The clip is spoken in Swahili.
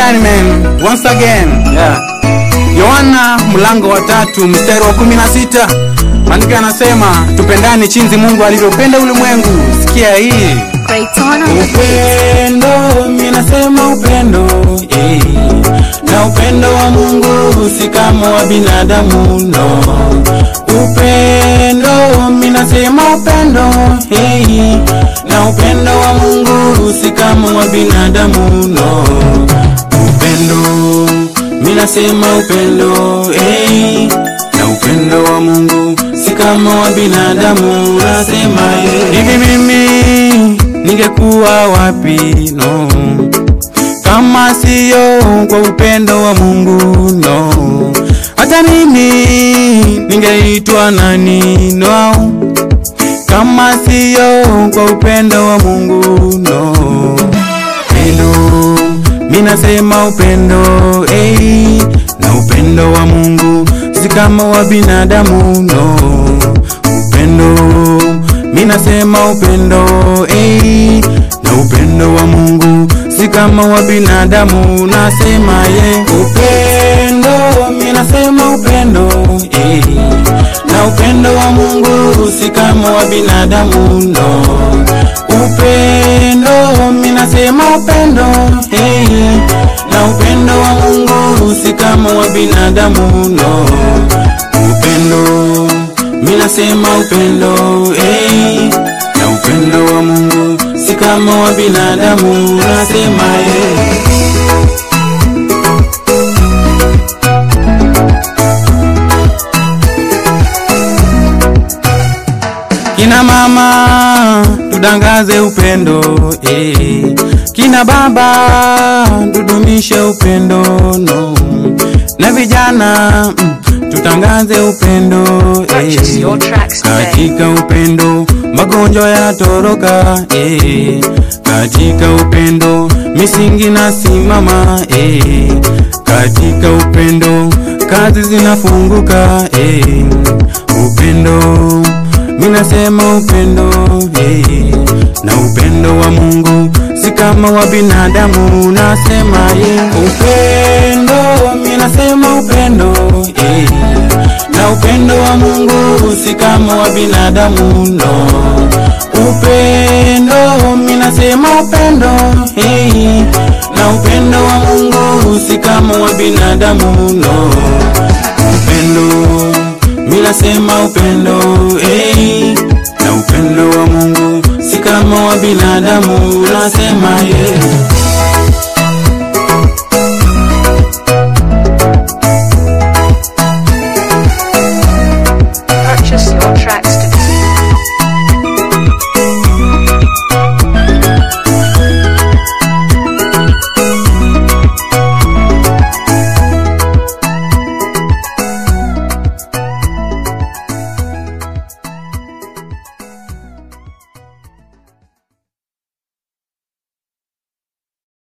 gani man? Once again. Yeah. Yohana mlango wa tatu mstari wa kumi na sita maandiko yanasema tupendane chinzi Mungu alivyopenda ulimwengu. Sikia hii Clayton on the beat. upendo, mimi nasema upendo eh. na upendo wa Mungu si kama wa binadamu no. Upendo, mimi nasema upendo eh. na upendo wa Mungu si kama wa binadamu no. Upendo, mimi nasema upendo eh. na upendo wa Mungu si kama wa binadamu nasema eh. hivi mimi ningekuwa wapi no kama siyo kwa upendo wa Mungu no hata mimi ningeitwa nani no kama siyo kwa upendo wa Mungu no upendo mimi nasema upendo eh na upendo wa Mungu si kama wa binadamu no upendo mimi nasema upendo eh na upendo wa Mungu si kama wa binadamu nasema ye upendo mimi nasema upendo eh na upendo wa Mungu si kama wa binadamu no upendo mimi nasema upendo eh na upendo wa Mungu si kama wa binadamu no upendo mimi nasema upendo eh na upendo wa Mungu si kama wa binadamu nasema eh Kina mama tudangaze upendo eh. Kina baba tudumishe upendo no. Na vijana mm, tutangaze upendo Purchase eh. your tracks today. Katika upendo magonjwa yanatoroka eh. Katika upendo misingi nasimama eh. Katika upendo kazi zinafunguka eh. Upendo minasema upendo eh. Na upendo wa Mungu si kama wa binadamu nasema ye upendo minasema upendo eh. Na upendo wa Mungu si kama wa binadamu no upendo minasema upendo hey. Na upendo wa Mungu si kama wa binadamu no upendo minasema upendo hey. Na upendo wa Mungu si kama wa binadamu nasema yeah.